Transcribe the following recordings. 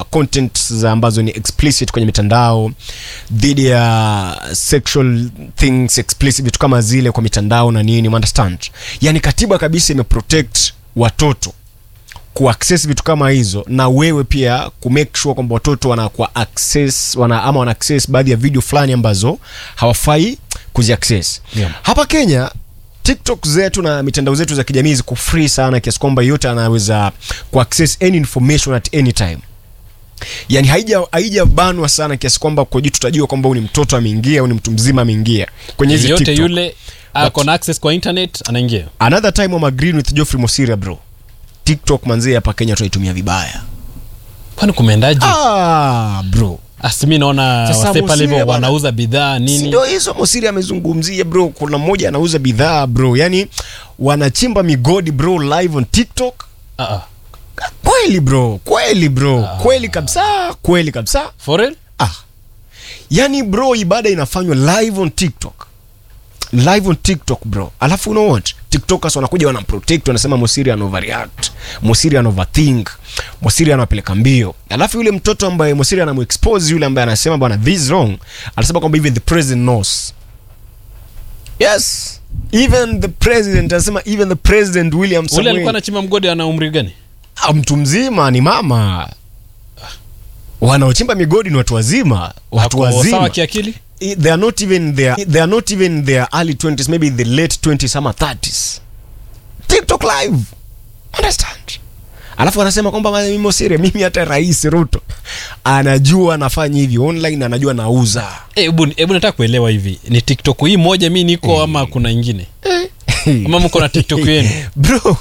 content za ambazo ni explicit kwenye mitandao dhidi ya sexual things explicit vitu kama zile kwa mitandao na nini understand yani katiba kabisa imeprotect watoto kuaccess vitu kama hizo na wewe pia kumake sure kwamba watoto wanakuwa access wana, ama wana access baadhi ya video fulani ambazo hawafai kuziaccess Yeah. hapa kenya tiktok zetu na mitandao zetu za kijamii ziko free sana kiasi kwamba yote anaweza kuaccess any information at any time yani haija haijabanwa sana kiasi kwamba kwa juu tutajua kwamba huyu ni mtoto ameingia au ni mtu mzima ameingia kwenye hizi yote TikTok. yule ako na access kwa internet anaingia another time I'm agreeing with Geoffrey Mosiria bro tiktok manzee hapa kenya tunaitumia vibaya kwani kumeendaje ah, bro asimi naona Sasa wase pale Musiria hivyo bwana. wanauza bidhaa Si nini ndio hizo mosiri amezungumzia bro kuna mmoja anauza bidhaa bro yani wanachimba migodi bro live on tiktok Ah, ah. kweli bro kweli bro kweli kabisa kweli kabisa for real ah yani bro ibada inafanywa live on tiktok live on tiktok bro alafu you know what tiktokers wanakuja wanamprotect wanasema mosiri ana overreact mosiri ana overthink mosiri anawapeleka mbio alafu yule mtoto ambaye mosiri anamuexpose yule ambaye anasema bwana this is wrong anasema kwamba even the president knows yes even the president anasema even the president william ule alikuwa Samuel anachimba mgodi ana umri gani Ah, mtu mzima ni mama wanaochimba migodi ni watu wazima watu Ako wazima sawa kiakili I- they are not even their they are not even their early 20s maybe the late 20s ama 30s tiktok live understand alafu wanasema kwamba "Ma- mimi siri mimi hata rais ruto anajua anafanya hivi online anajua nauza Eh, hebu hebu nataka kuelewa hivi ni tiktok hii moja mi niko ama kuna ingine ama mko na tiktok yenu bro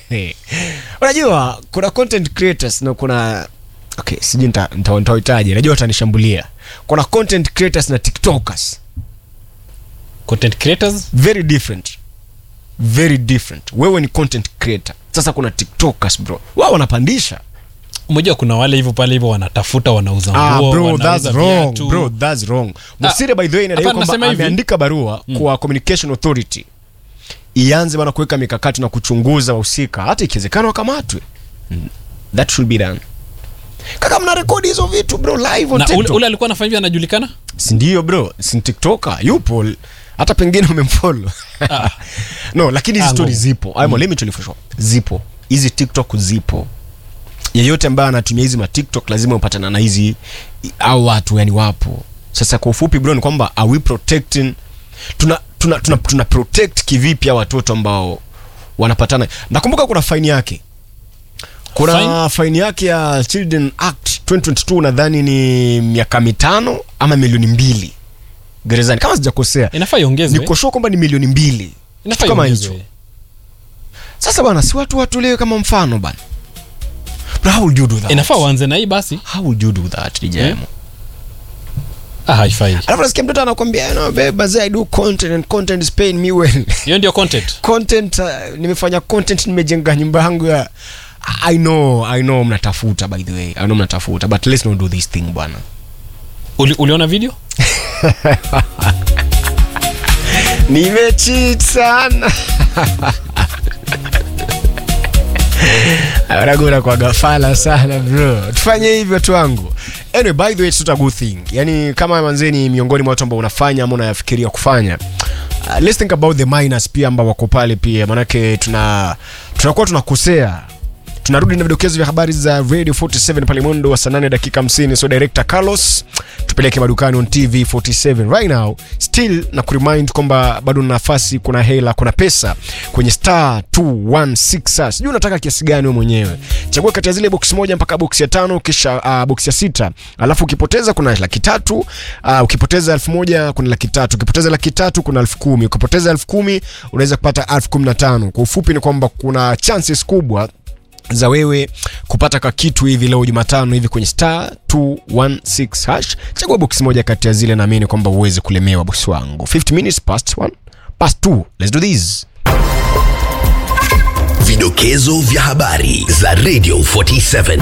unajua kuna content creators na kuna okay sijui nita- nita- nitawahitaji najua watanishambulia kuna content creators na tiktokers content creators very different very different wewe ni content creator sasa kuna tiktokers bro wao wanapandisha umejua kuna wale hivyo pale hivyo wanatafuta wanauza ah, nguo bro wanauza that's wrong viatu. bro that's wrong msire by the way inadai hapana, kwamba nasema hivi. ameandika barua kwa communication authority ianze bana kuweka mikakati na kuchunguza wahusika hata ikiwezekana wakamatwe Mm, that should be done kaka mna rekodi hizo vitu bro live on na ule, TikTok. ule alikuwa anafanya hivyo anajulikana sindio bro si tiktoker yupo hata pengine umemfollow no lakini hizi Ah, stori ngo. zipo mm. let me tell you for sure zipo hizi tiktok zipo yeyote ambaye anatumia hizi matiktok lazima upatana na hizi au watu yani wapo sasa kwa ufupi bro ni kwamba are we protecting tuna tuna, tuna, tuna protect kivipi hao watoto ambao wanapatana nakumbuka kuna faini yake kuna Fine? faini yake ya children act 2022 nadhani ni miaka mitano ama milioni mbili gerezani kama sijakosea inafaa iongezwe nikoshua kwamba ni milioni mbili inafaa kitu kama iongezwe. hicho sasa bana si watu watolewe kama mfano bana But how would you do that inafaa uanze na hii basi how would you do that DJ Eh? ah, haifai alafu nasikia mtoto anakwambia you know, babe, bazee, I do content and content is paying me well hiyo ndio content content uh, nimefanya content nimejenga nyumba yangu ya I know I know mnatafuta by the way I know mnatafuta but let's not do this thing bwana Uli, uliona video nimecheat sana ragura kwa gafala sana bro tufanye hivyo watu wangu anyway by the way it's not a good thing yani kama manzeni miongoni mwa watu ambao unafanya ama unayafikiria kufanya uh, let's think about the minors pia ambao wako pale pia manake tuna tunakuwa tunakosea tunarudi na vidokezo vya habari za radio 47 pale mwendo wa saa 8 dakika 50 so director carlos tupeleke madukani on tv 47 right now still na kuremind kwamba bado na nafasi kuna hela kuna pesa kwenye star 216 sijui unataka kiasi gani wewe mwenyewe chagua kati ya zile box moja mpaka box ya tano kisha uh, box ya sita alafu ukipoteza kuna laki tatu uh, ukipoteza elfu moja kuna laki tatu ukipoteza laki tatu kuna elfu kumi ukipoteza elfu kumi unaweza kupata elfu kumi na tano kwa ufupi ni kwamba kuna chances kubwa za wewe kupata ka kitu hivi leo jumatano hivi kwenye star 216 hash chagua boksi moja kati ya zile naamini kwamba uweze kulemewa bosi wangu 50 minutes past 1 past 2 let's do this Vidokezo vya habari za Radio 47.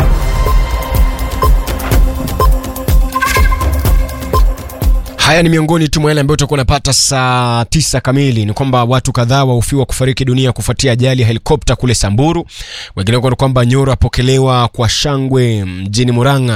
haya ni miongoni tu mwa yale ambayo utakuwa unapata saa tisa kamili ni kwamba watu kadhaa wahofiwa kufariki dunia kufuatia ajali ya helikopta kule samburu wengine kwamba nyoro apokelewa kwa shangwe mjini muranga